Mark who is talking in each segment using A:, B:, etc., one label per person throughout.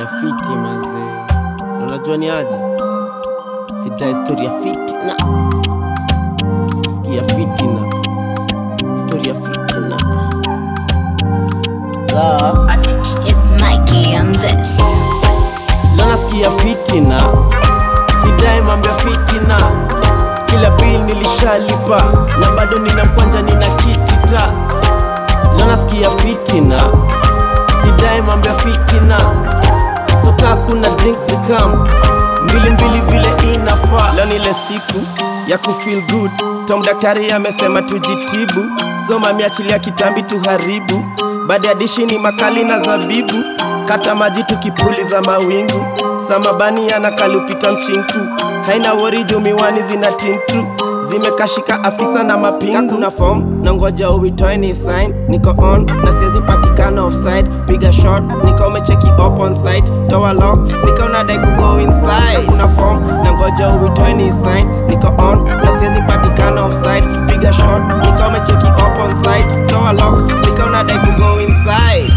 A: nasikia fiti mazee, Na unajua ni aje, sita historia fitina, nasikia fitina, historia fitina sawa.
B: It's Mikey on this.
A: Leo nasikia fitina, sidai mambo ya fitina. Kila bill nilishalipa na bado nina mkwanja, nina kitita. Leo nasikia fitina, sidai mambo ya fitina. Soka kuna drinks zikam mbili mbili vile inafaa. Leo nile siku ya kufeel good. Tom daktari amesema tujitibu, so mami achilia kitambi tuharibu. Baada ya dishi ni makali na zabibu, kata maji tukipuliza mawingu. Samabani anakalupita mchinku, haina wori juu miwani zina tintru zimekashika afisa na mapingu. Kuna form na ngoja uitoe ni sign, niko on na siwezi patikana offside. Piga shot nika umecheki up on site, toa lock nika unadai kugo inside. Kuna form na ngoja uitoe ni sign, niko on na siwezi patikana offside. Piga shot nika umecheki up on site, toa lock nika unadai kugo inside.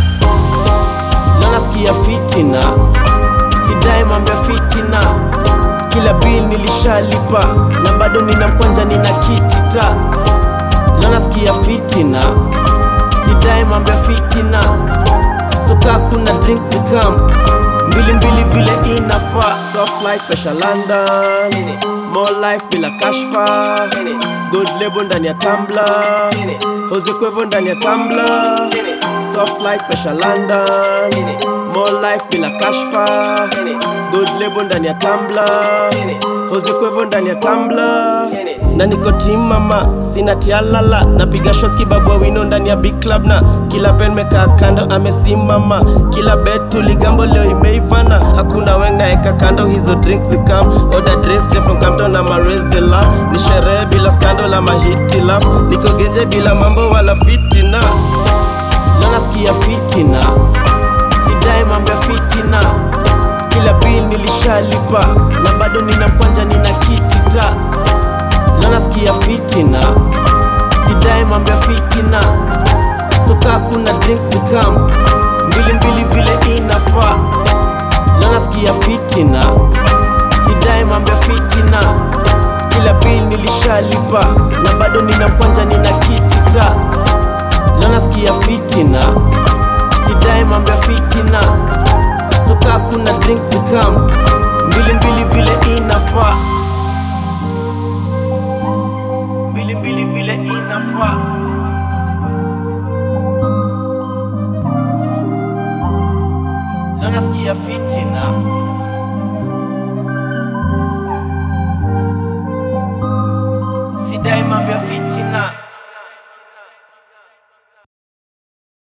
A: Leo nasikia fitina, sidai mambo ya fitina. Kila bill nilishalipa na bado nina mkwanja, nina kitita. Leo nasikia fitina, sidai mambo ya fitina. Soka kuna drinks zikam mbili mbili vile inafaa. Soft life pesha London, more life bila kashfa. Gold label ndani ya tumbler, Jose Cuervo ndani ya tumbler. Soft life pesha London, more life bila kashfa. Gold label ndani ya tumbler, Jose Cuervo ndani ya tumbler. Na niko team mama, sina tialala, napiga shots kibabwa wino ndani ya big club na kila pen mekaa kando amesimama, kila bet tuligambo leo imeivana, hakuna weng naeka kando hizo drinks zikam, order dress straight from Campton na Marezela, ni sherehe bila scandal ama hitilaf, niko genje bila mambo wala fitina, leo nasikia fitina, sidai mambo ya fitina, kila bill nilishalipa na bado nina mkwanja, nina kitita Leo nasikia fitina, sidai mambo ya fitina. Soka kuna drinks zikam mbili mbili vile inafaa. Leo nasikia fitina, sidai mambo ya fitina. Kila bill nilishalipa na bado nina mkwanja, nina kitita. Leo nasikia fitina, sidai mambo ya fitina. Soka kuna drinks zikam mbili mbili vile inafaa mbili mbili vile inafaa. Leo nasikia fitina, sidai mambo ya fitina.